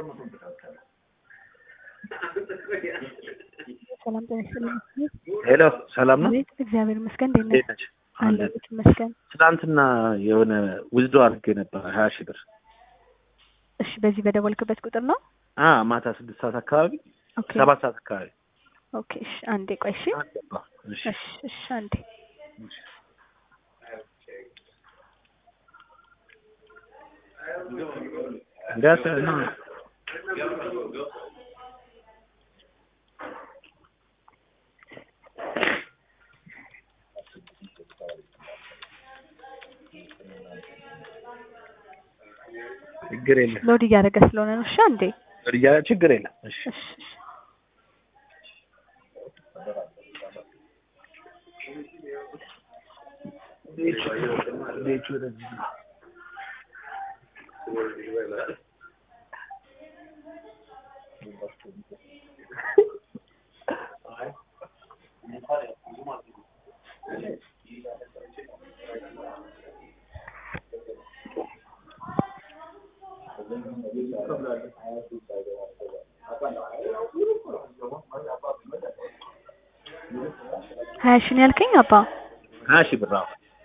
ሰላም ጤና ይስጥልኝ። ሄሎ ሰላም ነው? ቤት እግዚአብሔር ይመስገን። እንዴት ነህ? እንዴት ነች? አለሁ ይመስገን። ትናንትና የሆነ ውዝዶ አድርጌ ነበር ሀያ ሺህ ብር እሺ፣ በዚህ በደወልክበት ቁጥር ነው? አ ማታ ስድስት ሰዓት አካባቢ ኦኬ ሰባት ሰዓት አካባቢ ኦኬ። እሺ፣ አንዴ ቆይ። እሺ፣ አልገባም። እሺ እሺ፣ እሺ፣ አንዴ እንዲያስ ነው ችግር የለም ሎድ እያደረገ ስለሆነ ነው። እሺ፣ አንዴ ያ ችግር የለም። እሺ እሺ፣ እሺ። ቤቱ ወደዚህ ነው። ሀያ ሺህ ነው ያልከኝ አባ? ሀያ ሺህ ብር አዎ።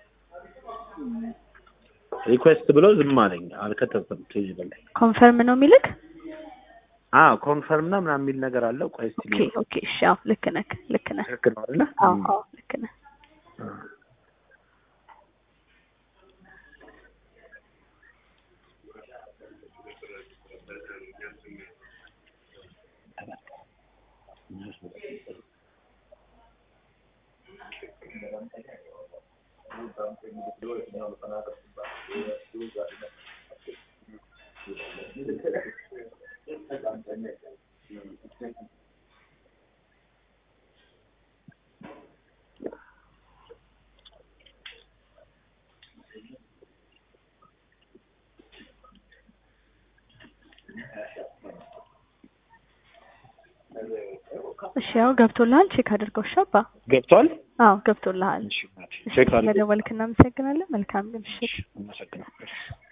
ሪኩዌስት ብሎ ዝም አለኝ፣ አልከተብኩም። ፔጅ በላይ ኮንፈርም ነው የሚልክ? አዎ ኮንፈርም እና ምናምን የሚል ነገር አለው። ቆይ እስኪ ኦኬ ኦኬ። እሺ፣ አዎ ልክ ነህ፣ ልክ ነህ። ትክክል ነው አይደለ? አዎ አዎ ልክ ነህ። እሺ፣ ያው ገብቶልሃል። ቼክ አድርገው። እሺ አባ? ገብቷል። አዎ ገብቶልሃል። እሺ እሺ፣ ቼክ አድርጎ ስለደወልክ እናመሰግናለን። መልካም ምሽት። አመሰግናለሁ።